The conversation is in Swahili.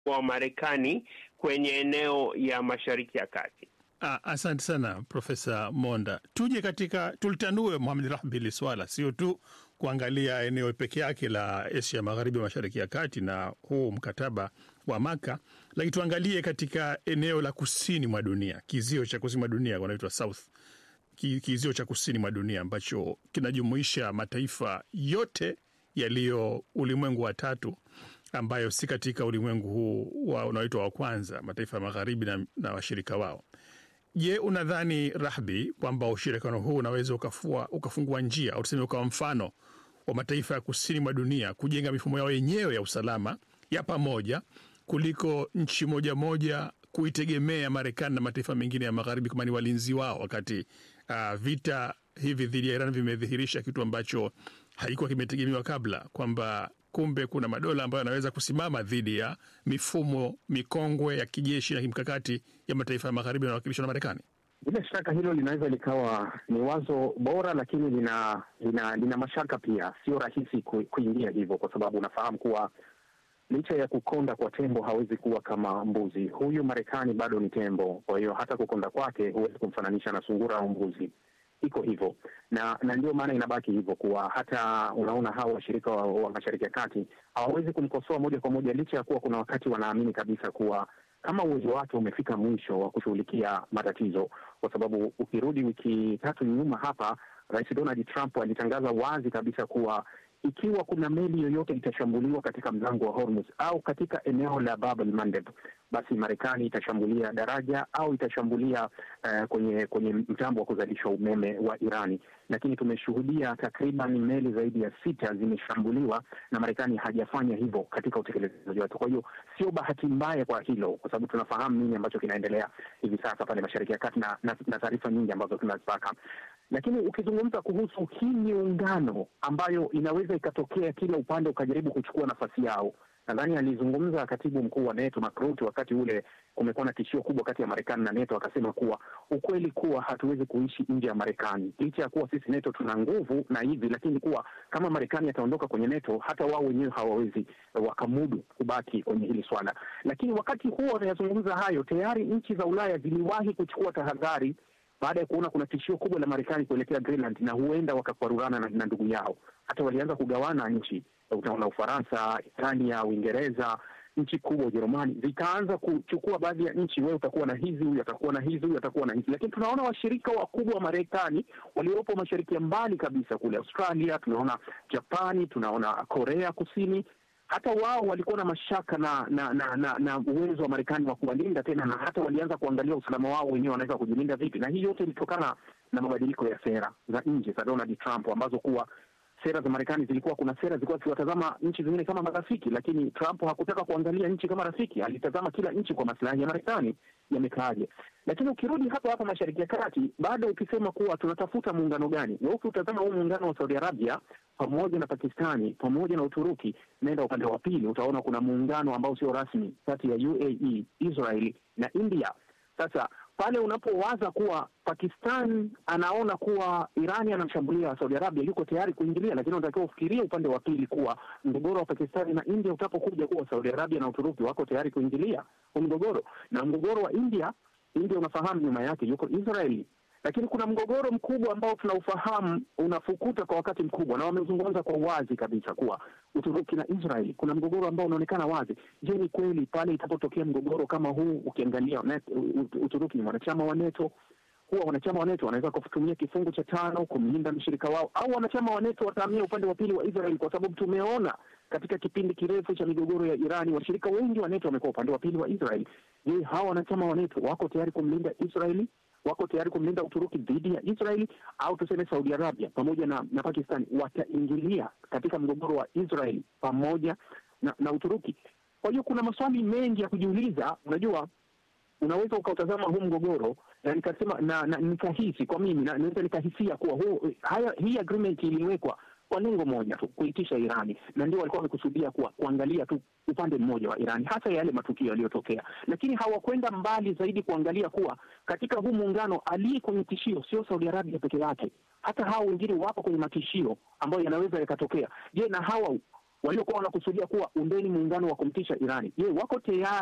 wa Marekani kwenye eneo ya Mashariki ya Kati. Ah, asante sana Profesa Monda. Tuje katika tulitanue Mohamed Rahbi hili swala, sio tu kuangalia eneo peke yake la Asia Magharibi, Mashariki ya Kati na huu mkataba wa Maka, lakini tuangalie katika eneo la kusini mwa dunia, kizio cha kusini mwa dunia wanaitwa South, kizio cha kusini mwa dunia ambacho kinajumuisha mataifa yote yaliyo ulimwengu wa tatu ambayo si katika ulimwengu huu wa unaoitwa wa kwanza, mataifa ya magharibi na, na washirika wao. Je, unadhani Rahbi kwamba ushirikiano huu unaweza ukafua, ukafungua njia au tuseme ukawa mfano wa mataifa ya kusini mwa dunia kujenga mifumo yao yenyewe ya usalama ya pamoja kuliko nchi moja moja kuitegemea Marekani na mataifa mengine ya magharibi kama ni walinzi wao, wakati uh, vita hivi dhidi ya Iran vimedhihirisha kitu ambacho haikuwa kimetegemewa kabla, kwamba kumbe kuna madola ambayo yanaweza kusimama dhidi ya mifumo mikongwe ya kijeshi na kimkakati ya mataifa ya magharibi yanawakilishwa na Marekani. Bila shaka hilo linaweza likawa ni wazo bora, lakini lina lina, lina mashaka pia. Sio rahisi ku, kuingia hivyo, kwa sababu unafahamu kuwa licha ya kukonda kwa tembo hawezi kuwa kama mbuzi. Huyu Marekani bado ni tembo, kwa hiyo hata kukonda kwake huwezi kumfananisha na sungura au mbuzi. Iko hivyo na na ndio maana inabaki hivyo kuwa hata unaona hawa washirika wa, wa Mashariki ya Kati hawawezi kumkosoa moja kwa moja, licha ya kuwa kuna wakati wanaamini kabisa kuwa kama uwezo wake umefika mwisho wa kushughulikia matatizo, kwa sababu ukirudi wiki tatu nyuma hapa, Rais Donald Trump alitangaza wazi kabisa kuwa ikiwa kuna meli yoyote itashambuliwa katika mlango wa Hormuz au katika eneo la Bab el Mandeb, basi Marekani itashambulia daraja au itashambulia uh, kwenye kwenye mtambo wa kuzalisha umeme wa Irani. Lakini tumeshuhudia takriban meli zaidi ya sita zimeshambuliwa na Marekani hajafanya hivyo katika utekelezaji wake. Kwa hiyo sio bahati mbaya kwa hilo, kwa sababu tunafahamu nini ambacho kinaendelea hivi sasa pale Mashariki ya Kati na, na, na taarifa nyingi ambazo tunazipata lakini ukizungumza kuhusu hii miungano ambayo inaweza ikatokea kila upande ukajaribu kuchukua nafasi yao, nadhani alizungumza katibu mkuu wa NATO Mark Rutte wakati ule kumekuwa na tishio kubwa kati ya Marekani na NATO, akasema kuwa ukweli kuwa hatuwezi kuishi nje ya Marekani licha ya kuwa sisi NATO tuna nguvu na hivi, lakini kuwa kama Marekani ataondoka kwenye NATO, hata wao wenyewe hawawezi wakamudu kubaki kwenye hili swala. Lakini wakati huo anayazungumza hayo, tayari nchi za Ulaya ziliwahi kuchukua tahadhari baada ya kuona kuna tishio kubwa la Marekani kuelekea Greenland na huenda wakakwarurana na, na ndugu yao. Hata walianza kugawana nchi, utaona Ufaransa, Italia, Uingereza, nchi kubwa Ujerumani zikaanza kuchukua baadhi ya nchi, wewe utakuwa na hizi, huyu atakuwa na hizi, huyu atakuwa na hizi. Lakini tunaona washirika wakubwa wa Marekani waliopo mashariki ya mbali kabisa kule Australia, tunaona Japani, tunaona Korea Kusini hata wao walikuwa na mashaka na na na, na, na uwezo wa Marekani wa kuwalinda tena, na hata walianza kuangalia usalama wao wenyewe wanaweza kujilinda vipi, na hii yote ilitokana na mabadiliko ya sera za nje za Donald Trump, ambazo kuwa sera za Marekani zilikuwa, kuna sera zilikuwa zikiwatazama nchi zingine kama marafiki, lakini Trump hakutaka kuangalia nchi kama rafiki, alitazama kila nchi kwa maslahi ya Marekani yamekaaje. Lakini ukirudi hapa hapa Mashariki ya Kati, bado ukisema kuwa tunatafuta muungano gani, na ukitazama huu muungano wa Saudi Arabia pamoja na Pakistani pamoja na Uturuki, naenda upande wa pili, utaona kuna muungano ambao sio rasmi kati ya UAE, Israeli na India. Sasa pale unapowaza kuwa Pakistan anaona kuwa Irani anamshambulia Saudi Arabia, yuko tayari kuingilia, lakini unatakiwa ufikirie upande wa pili kuwa mgogoro wa Pakistani na India utapokuja kuwa Saudi Arabia na Uturuki wako tayari kuingilia huu mgogoro, na mgogoro wa India, India unafahamu nyuma yake yuko Israeli lakini kuna mgogoro mkubwa ambao tunaufahamu unafukuta kwa wakati mkubwa, na wamezungumza kwa wazi kabisa kuwa Uturuki na Israeli kuna mgogoro ambao unaonekana wazi. Je, ni kweli pale itapotokea mgogoro kama huu, ukiangalia Uturuki ni mwanachama wa NATO, huwa wanachama wa NATO wanaweza kutumia kifungu cha tano kumlinda mshirika wao, au wanachama wa NATO watahamia upande wa pili wa Israeli, kwa sababu tumeona katika kipindi kirefu cha migogoro ya Irani washirika wengi wa NATO wamekuwa upande wa pili wa Israeli. Je, hawa wanachama wa NATO wako tayari kumlinda Israeli wako tayari kumlinda Uturuki dhidi ya Israeli au tuseme Saudi Arabia pamoja na, na Pakistani wataingilia katika mgogoro wa Israeli pamoja na, na Uturuki. Kwa hiyo kuna maswali mengi ya kujiuliza. Unajua, unaweza ukautazama huu mgogoro na nikasema na, na nikahisi kwa mimi na naweza nikahisia kuwa huu, haya, hii agreement iliwekwa kwa lengo moja tu, kuitisha Irani, na ndio walikuwa wamekusudia kuwa kuangalia tu upande mmoja wa Irani, hasa yale matukio yaliyotokea, lakini hawakwenda mbali zaidi kuangalia kuwa katika huu muungano aliye kwenye tishio sio Saudi Arabia peke yake, hata hao wengine wapo kwenye matishio ambayo yanaweza yakatokea. Je, na hawa waliokuwa wanakusudia kuwa undeni muungano wa kumtisha Irani, je, wako tayari